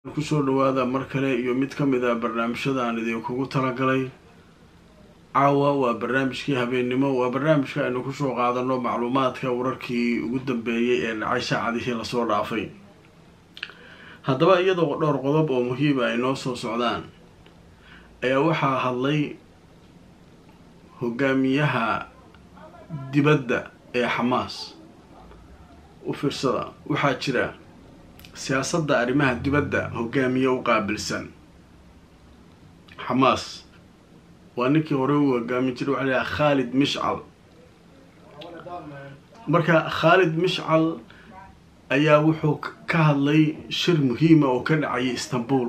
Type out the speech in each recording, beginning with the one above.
kusoo dhawaada mar kale iyo mid ka mid a barnaamijyada aan idinkugu talagalay caawa waa barnaamijkii habeennimo waa barnaamijka aynu kusoo qaadano macluumaadka wararkii ugu dambeeyay ee dhacay saacadihii lasoo dhaafay haddaba iyadoo dhowr qodob oo muhiima ay noo soo socdaan ayaa waxaa hadlay hogaamiyaha dibadda ee xamaas u fiirsada waxaa jira siyaasadda arrimaha dibadda hogaamiye u qaabilsan xamaas waa ninkii hore u hogaamin jiray waxaa layaha khaalid mishcal marka khaalid mishcal ayaa wuxuu ka hadlay shir muhiima oo ka dhacayay istanbul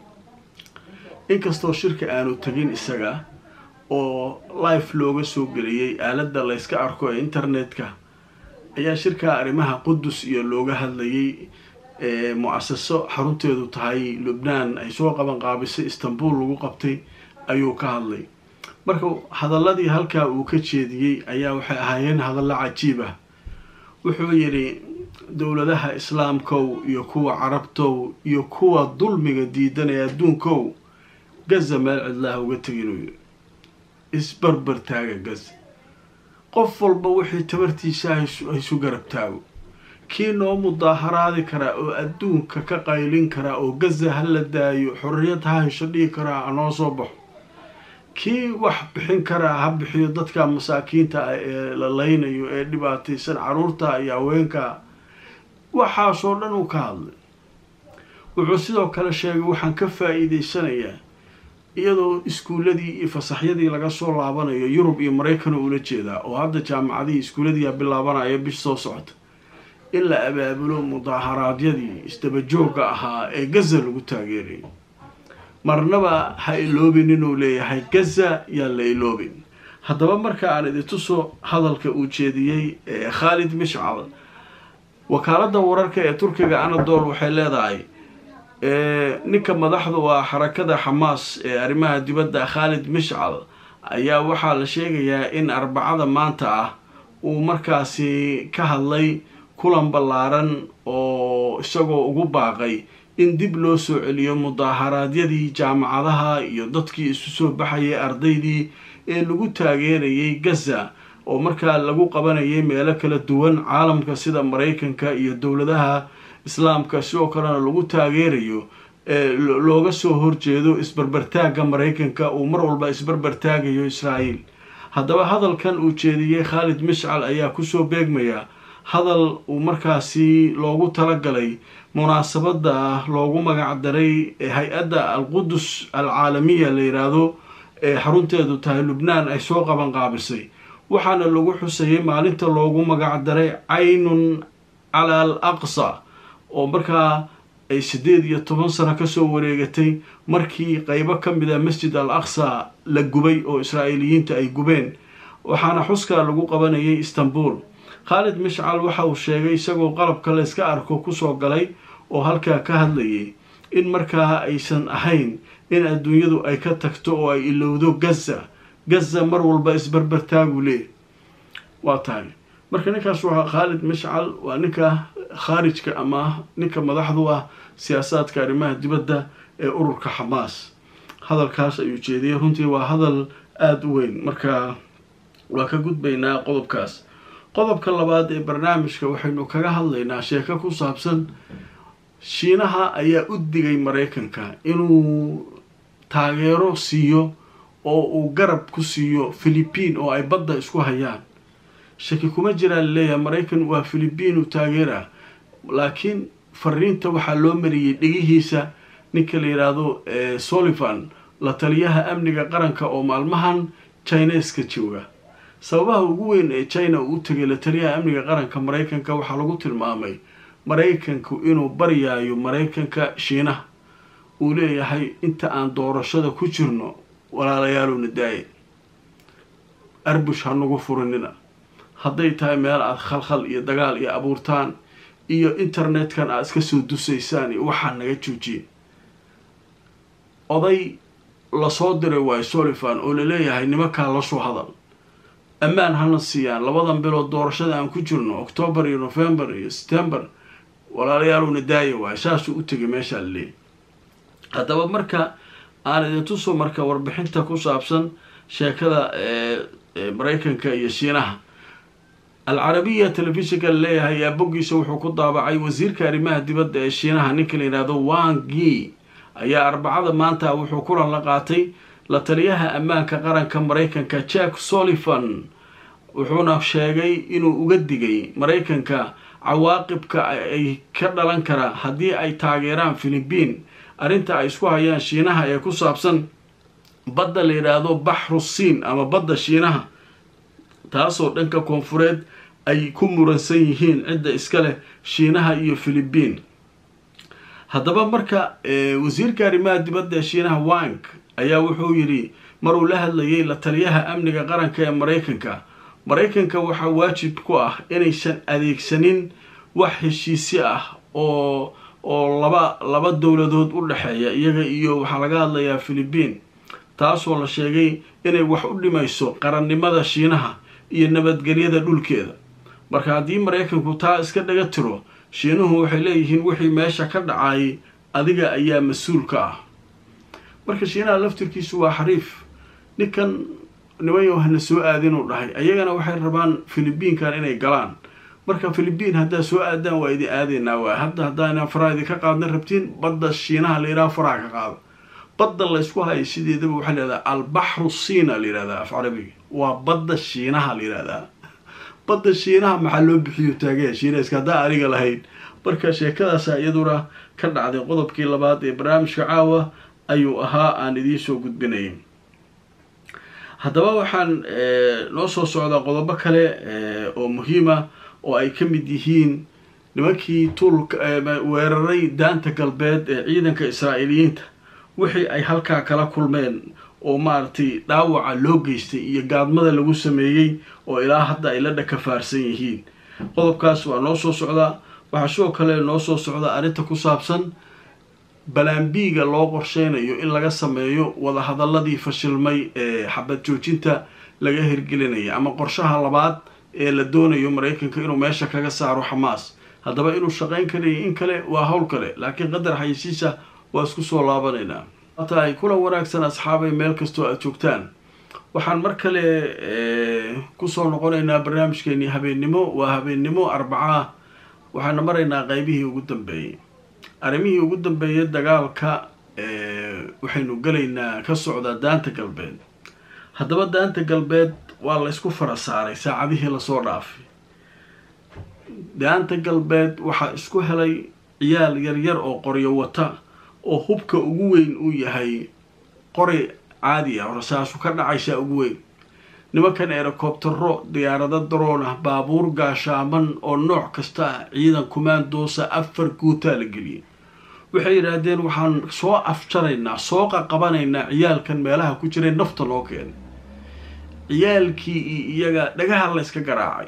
inkastoo shirka aanu tegin isaga oo life looga soo geliyey aaladda layska arko ee internetka ayaa shirka arrimaha qudus iyo looga hadlayay mu-asaso xarunteedu tahay lubnaan ay soo qaban qaabisay istanbul lagu qabtay ayuu ka hadlay marka hadaladii halkaa uu ka jeediyey ayaa waxay ahaayeen hadallo cajiib ah wuxuu yidhi dowladaha islaamkow iyo kuwa carabtow iyo kuwa dulmiga diidanaya adduunkow gaza meel cidlaha uga teginuu yidhi isbarbar taaga gaza qof walba wixii tabartiisa haysu garab taago kii noo mudaaharaadi karaa oo adduunka ka qaylin karaa oo gaza ha la daayo xorriyad ha hesho dhihi karaa hanoo soo baxo kii wax bixin karaa ha bixiyo dadka masaakiinta ah ee la laynayo ee dhibaataysan caruurta iyo haweenka waxaasoo dhan uu ka hadlay wuxuu sidoo kale sheegay waxaan ka faa-iideysanayaa iyadoo iskuuladii iyo fasaxyadii laga soo laabanayo yurub iyo maraykan ula jeedaa oo hadda jaamacadihii iskuulladiia bilaabanaya bish soo socota in la abaabulo mudaaharaadyadii isdabajooga ahaa ee gaza lagu taageerayay marnaba ha iloobin inuu leeyahay gaza yaan la iloobin haddaba marka aan idintuso hadalka uu jeediyey ee khaalid mishcal wakaaladda wararka ee turkiga anadol waxay leedahay ninka madaxdu waa xarakada xamaas ee arrimaha dibadda khaalid mishcal ayaa waxaa la sheegayaa in arbacada maanta ah uu markaasi ka hadlay kulan ballaaran oo isagoo ugu baaqay in dib loo soo celiyo mudaaharaadyadii jaamacadaha iyo dadkii isu soo baxayay ardaydii ee lagu taageerayay gaza oo markaa lagu qabanayay meelo kala duwan caalamka sida maraykanka iyo dowladaha islaamka sidoo kalena lagu taageerayo looga soo horjeedo isbarbartaagga maraykanka uu mar walba isbarbartaagayo israa'iil haddaba hadalkan uu jeediyey khaalid mishcal ayaa kusoo beegmaya hadal uu markaasi loogu talagalay munaasabadda loogu magacdaray hay-adda alqudus alcaalamiya la yidhaahdo ee xarunteedu tahay lubnaan ay soo qaban qaabisay waxaana lagu xusayay maalinta loogu magacdaray caynun cala al aqsa oo markaa ay siddeed iyo toban sano kasoo wareegatay markii qeybo ka mid a masjid al aqsa la gubay oo israa'iiliyiinta ay gubeen waxaana xuskaa lagu qabanayay istanbul khaalid mishcal waxa uu sheegay isagoo qalabka la yska arko kusoo galay oo halkaa ka hadlayay in markaa aysan ahayn in adduunyadu ay ka tagto oo ay ilowdo gaza gaza mar walba isbarbartaagu lee waa tahay marka ninkaas waa khaalid mishcal waa ninka khaarijka ama ninka madaxdu ah siyaasaadka arrimaha dibadda ee ururka xamaas hadalkaas ayuu jeediyay runtii waa hadal aada u weyn marka waa ka gudbaynaa qodobkaas qodobka labaad ee barnaamijka waxaynu kaga hadlaynaa sheeko ku saabsan shiinaha ayaa u digay maraykanka inuu taageero siiyo oo uu garab ku siiyo philibiin oo ay badda isku hayaan shaki kuma jiraa laleeyahay maraykan waa philibiin u taageera laakiin fariinta waxaa loo mariyey dhegihiisa ninka la yidhaahdo solivan la taliyaha amniga qaranka oo maalmahan chineska jooga sababaha ugu weyn ee china uu u tegay la taliyaha amniga qaranka maraykanka waxaa lagu tilmaamay maraykanku inuu baryaayo maraykanka shiinaha uu leeyahay inta aan doorashada ku jirno walaalayaalowna daaye arbush ha nagu furinina hadday tahay meel aada khalkhal iyo dagaal iyo abuurtaan iyo internetkan aada iska soo dusaysaan iyo waxaa naga joojiye oday lasoo diray waayo solivan oo laleeyahay nimankaa lasoo hadal ammaan hana siiyaan labadan bilood doorashada aan ku jirno octoobar iyo novembar iyo september walaalayaalowna daaya waayo saasuu u tegay meeshaa laleeyahy haddaba marka aan idin tuso marka warbixinta ku saabsan sheekada maraykanka iyo shiinaha alcarabiya telefishinka laleeyahay ayaa boggiisa wuxuu ku daabacay wasiirka arrimaha dibadda ee shiinaha ninka la yidhaahdo wang yi ayaa arbacada maanta wuxuu kulan la qaatay la taliyaha ammaanka qaranka maraykanka jack sullivan wuxuuna sheegay inuu uga digay maraykanka cawaaqibka ay ka dhalan kara haddii ay taageeraan philibiin arrinta ay isku hayaan shiinaha ee ku saabsan badda la yidhaahdo baxru siin ama badda shiinaha taasoo dhanka koonfureed ay ku muransan yihiin cidda iska leh shiinaha iyo philibiin haddaba marka wasiirka arrimaha dibadda ee shiinaha wang ayaa wuxuu yidhi maruu la hadlayay la taliyaha amniga qaranka ee maraykanka maraykanka waxaa waajib ku ah inaysan adeegsanin wax heshiisyo ah oo oo laba laba dowladood u dhexeeya iyaga iyo waxaa laga hadlayaa philibiin taasoo la sheegay inay wax u dhimayso qarannimada shiinaha iyo nabadgelyada dhulkeeda marka haddii maraykanku taa iska dhaga tiro shiinuhu waxay leeyihiin wixii meesha ka dhacay adiga ayaa mas-uul ka ah marka shiinaha laftirkiisu waa xariif ninkan nimanyo hana soo aadinuu dhahay ayagana waxay rabaan philibiinkan inay galaan marka philibiin haddaad soo aadaan waa idin aadaynaa waa hadda haddaana faraha idinka qaadna rabtiin badda shiinaha la yidhaha faraha ka qaada badda laysku hayo sideedaba waxaa layihahdaa albaxru siina la yihahdaa af carabiga waa badda shiinaha la yihahdaa badda shiinaha maxaa loo bixiyo taagaya shiinayska haddaa aniga lahayn marka sheekadaasa iyaduna ka dhacday qodobkii labaad ee barnaamijka caawa ayuu ahaa aan idiinsoo gudbinayay haddaba waxaan noo soo socdaa qodobo kale oo muhiima oo ay ka mid yihiin nimankii tuulka weeraray daanta galbeed ee ciidanka israa'iiliyiinta wixii ay halkaa kala kulmeen oo maaragtay dhaawaca loo geystay iyo gaadmada lagu sameeyey oo ilaa hadda ay la dhakafaarsan yihiin qodobkaas waa noo soo socdaa waxaa sidoo kale noo soo socdaa arrinta ku saabsan balaambiiga loo qorsheynayo in laga sameeyo wadahadaladii fashilmay ee xabad joojinta laga hirgelinaya ama qorshaha labaad ee la doonayo maraykanka inuu meesha kaga saaro xamaas haddaba inuu shaqayn karayo in kale waa howl kale laakiin qadar xayisiisa waa isku soo laabanaynaa tahay kula wanaagsan asxaabay meel kastoo aada joogtaan waxaan mar kale kusoo noqonaynaa barnaamijkeenii habeennimo waa habeennimo arbacaa waxaana maraynaa qeybihii ugu dambeeyey arrimihii ugu dambeeyay dagaalka waxaynu gelaynaa ka socdaa daanta galbeed haddaba daanta galbeed waa laysku fara saaray saacadihii lasoo dhaafay daanta galbeed waxaa isku helay ciyaal yaryar oo qoryo wata oo hubka ugu weyn uu yahay qori caadi ah rasaasu ka dhacaysaa ugu weyn nimankan erocobtero diyaarado daroon ah baabuur gaashaaman oo nooc kasta ah ciidan kumaandoosa afar guutaa la geliyay waxay yidhaahdeen waxaan soo afjaraynaa soo qaqabanaynaa ciyaalkan meelaha ku jiray nafta loo keenay ciyaalkii iyo iyaga dhagaha layska garaacay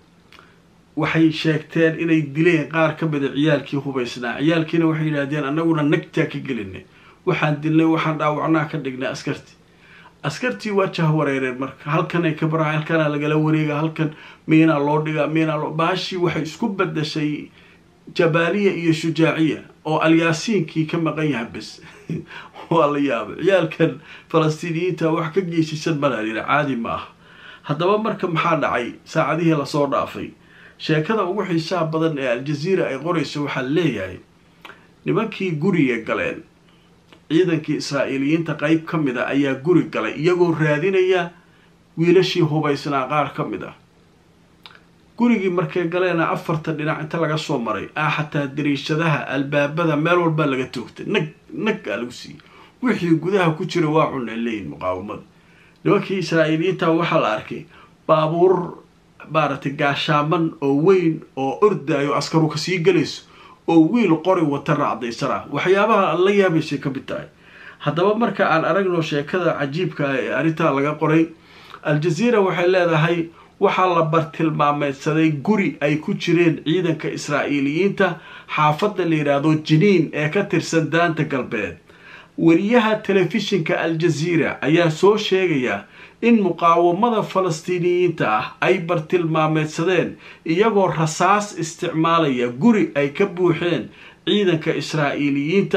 waxay sheegteen inay dileen qaar ka mida ciyaalkii hubaysnaa ciyaalkiina waxay yidhaahdeen annaguna nagtaa ka gelinay waxaan dilnay waxaan dhaawacnaa ka dhignay askartii askartii waa jahwareereen marka halkanay ka bara halkanaa lagala wareega halkan miinaa loo dhigaa miinaa loo baashii waxay isku bedashay jabaaliya iyo shujaaciya oo alyaasiinkii ka maqan yaha bes waa la yaabay ciyaalkan falastiiniyiinta wax ka geysaysan malaa yidhi caadi ma ah haddaba marka maxaa dhacay saacadihii lasoo dhaafay sheekada ugu xiisaha badan ee aljaziira ay qorayso waxaa leeyahay nimankii guriga galeen ciidankii israa'iiliyiinta qeyb ka mid a ayaa guri galay iyagoo raadinaya wiilashii hubaysnaa qaar ka mid ah gurigii markay galeena afarta dhinac inta laga soo maray ah xataa dariishadaha albaabada meel walbaa laga toogtay nag nag aa lagu siiyey wixii gudaha ku jira waa cunay leeyihin muqaawamada nimankii israa'iiliyiinta waxaa la arkay baabuur maaragtay gaashaaman oo weyn oo ordaayo askaru kasii galayso oo wiil qori wata raacdaysana waxyaabaha la yaabaysay ka mid tahay haddaba marka aan aragno sheekada cajiibka ah ee arrintaa laga qoray al-jaziira waxay leedahay waxaa la bartilmaameydsaday guri ay ku jireen ciidanka israa'iiliyiinta xaafadda la yidhaahdo jiniin ee ka tirsan daanta galbeed wariyaha telefishinka al-jaziira ayaa soo sheegaya in muqaawamada falastiiniyiinta ah ay bartilmaameydsadeen iyagoo rasaas isticmaalaya guri ay ka buuxeen ciidanka israa'iiliyiinta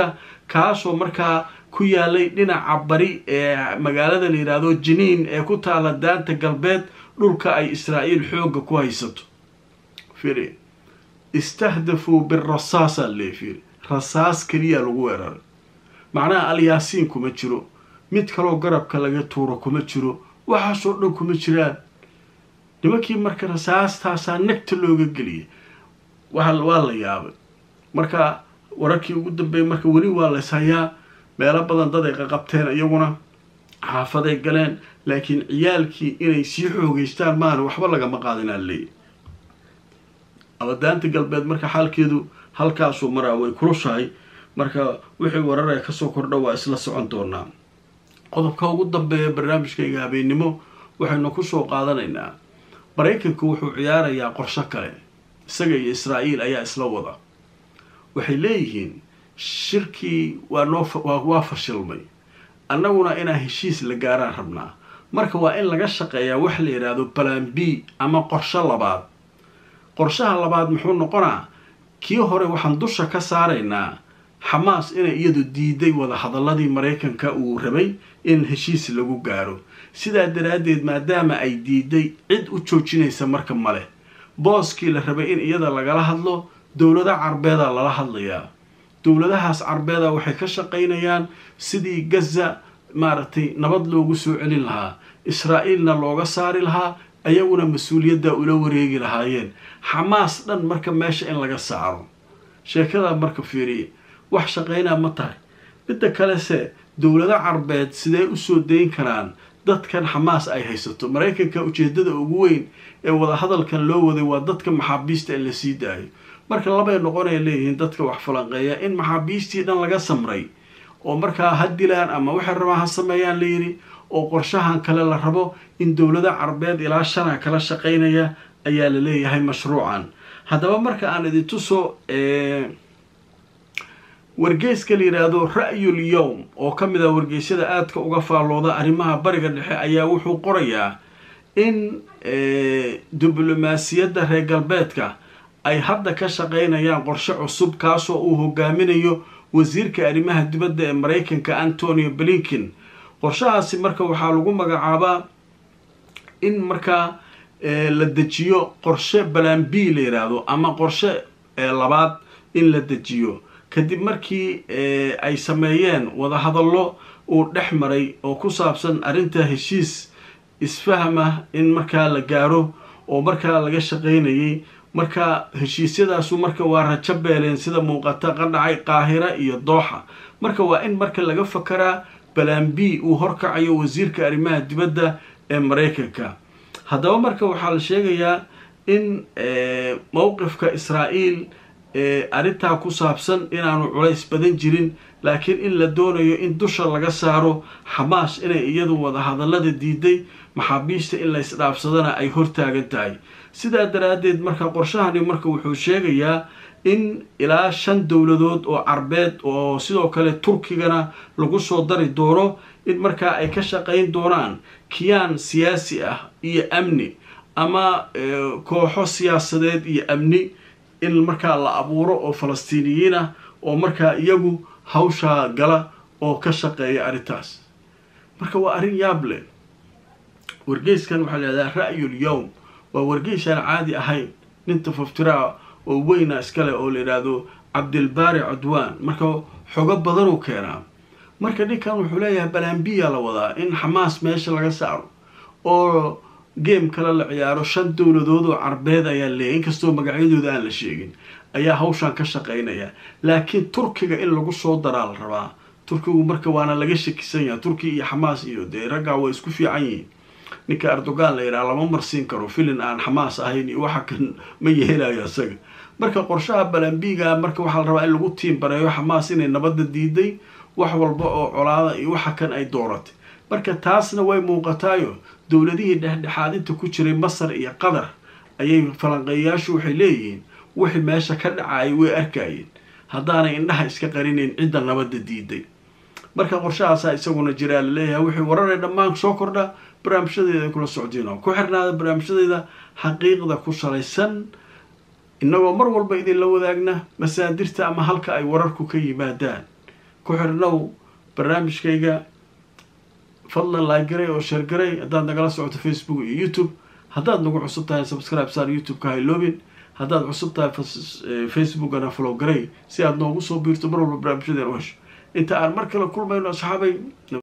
kaasoo markaa ku yaalay dhinaca bari ee magaalada la yidhaahdo jiniin ee ku taala daanta galbeed dhulka ay israa'iil xoogga ku haysato firi istahdafuu birasaasa lee firi rasaas keliya lagu weeraray macnaha alyaasiin kuma jiro mid kaloo garabka laga tuuro kuma jiro waxaasoo dhan kuma jiraan nimankii marka rasaastaasaa nagta looga geliyay waa la yaabay marka wararkii ugu dambeeyay marka weli waa lays hayaa meelo badan dad ay qaqabteen iyaguna xaafaday galeen laakiin ciyaalkii inay sii xoogeystaan maana waxba lagama qaadinaa leeyahy abadaanta galbeed marka xaalkeedu halkaasuu maraa way kulushahay marka wixii warar ee kasoo kordha waa isla socon doonaa qodobka ugu dambeeya barnaamijkayga habeennimo waxaynu kusoo qaadanaynaa maraykanku wuxuu ciyaarayaa qorsho kale isaga iyo israa'iil ayaa isla wada waxay leeyihiin shirkii waa noo waa fashilmay annaguna inaan heshiis la gaaraan rabnaa marka waa in laga shaqeeyaa wax la yidhaahdo balan b ama qorsho labaad qorshaha labaad muxuu noqonaa kii hore waxaan dusha ka saaraynaa xamaas inay iyadu diiday wadahadaladii maraykanka uu rabay in heshiis lagu gaaro sidaa daraaddeed maadaama ay diiday cid u joojinaysa marka male booskii la rabay in iyada lagala hadlo dowlada carbeeda lala hadlayaa dowladahaas carbeeda waxay ka shaqaynayaan sidii gaza maaragtay nabad loogu soo celin lahaa israa'iilna looga saari lahaa ayaguna mas-uuliyadda ula wareegi lahaayeen xamaas dhan marka meesha in laga saaro sheekada marka fiiriye wax shaqaynaa ma tahay midda kalese dowlado carbeed sidee usoo dayn karaan dadkan xamaas ay haysato maraykanka ujeedada ugu weyn ee wadahadalkan loo waday waa dadka maxaabiista in la sii daayo marka labay noqonay leeyihiin dadka wax falanqeeya in maxaabiistii dhan laga samray oo markaa ha dilaan ama waxay rabaan ha sameeyaan layidhi oo qorshahan kale la rabo in dowlada carbeed ilaa shana kala shaqaynaya ayaa la leeyahay mashruucan haddaba marka aan idin tuso wargeyska la yidhaahdo ra'yul yowm oo ka mid ah wargeysyada aadka uga faallooda arrimaha bariga dhexe ayaa wuxuu qorayaa in diblomaasiyadda reer galbeedka ay hadda ka shaqaynayaan qorshe cusub kaasoo uu hogaaminayo wasiirka arrimaha dibadda ee maraykanka antonio blinken qorshahaasi marka waxaa lagu magacaabaa in markaa la dejiyo qorshe balan b la yidhaahdo ama qorshe labaad in la dejiyo kadib markii ay sameeyeen wadahadallo uu dhex maray oo ku saabsan arrinta heshiis isfahama in markaa la gaaro oo markaa laga shaqaynayay marka heshiisyadaasu marka waa rajo beeleen sida muuqata qadhacay qaahira iyo dooxa marka waa in marka laga fakaraa balan b uu horkacayo wasiirka arrimaha dibadda ee maraykanka haddaba marka waxaa la sheegayaa in mowqifka israa'iil arrintaa ku saabsan inaanu culays badan jirin laakiin in la doonayo in dusha laga saaro xamaas inay iyadu wadahadallada diiday maxaabiista in laysdhaafsadana ay hortaagan tahay sidaa daraaddeed marka qorshahani marka wuxuu sheegayaa in ilaa shan dowladood oo carbeed oo sidoo kale turkigana lagu soo dari doono in markaa ay ka shaqayn doonaan kiyaan siyaasi ah iyo amni ama kooxo siyaasadeed iyo amni in markaa la abuuro oo falastiiniyiin ah oo markaa iyagu hawshaa gala oo ka shaqeeya arrintaas marka waa arrin yaab leh wargeyskan waxaa layihahdaa ra'yul yowm waa wargeysaan caadi ahayn nin tafaftiraa oo weyna iskale oo la yidhaahdo cabdilbaari cudwaan marka xogo badanuu keenaa marka ninkan wuxuu leeyahay balambiya la wadaa in xamaas meesha laga saaro oo game kale la ciyaaro shan dowladood oo carbeed ayaa leeyahy inkastoo magacyadooda aan la sheegin ayaa hawshan ka shaqaynaya laakiin turkiga in lagu soo daraa la rabaa turkigu marka waana laga shakisan yaha turkiya iyo xamaas iyo dee raggaa waa isku fiican yihiin ninka erdogan la yidhaha lama marsiin karo filin aan xamaas ahayn iyo waxa kan ma yeelayo isaga marka qorshaha balambiga marka waxaa la rabaa in lagu tiimbareeyo xamaas inay nabadda diiday wax walba oo colaada iyo waxa kan ay dooratay marka taasna way muuqataayo dowladihii dhexdhexaadinta ku jiray masar iyo qatar ayay falanqeeyayaashu waxay leeyihiin wixii meesha ka dhacayay way arkayeen haddaanay indhaha iska qarinayn cidda nabadda diiday marka qorshahaasaa isaguna jiraa la leeyahay wixii wararee dhammaan soo kordha barnaamijyadeeda kula socdiino ku xirnaada barnaamijyadeeda xaqiiqda ku salaysan innagoo mar walba idinla wadaagna masaadirta ama halka ay wararku ka yimaadaan ku xirnow barnaamijkayga fadlan laagaray oo sheergaray haddaad nagala socoto facebook iyo youtube haddaad nagu cusub tahay subscribe saar youtube-ka hayloobin haddaad cusub tahay facebookana follow garay si aad noogu soo biirto mar walba barnaamijyadeen u hesho inta aan mar kale kulmayno asxaabay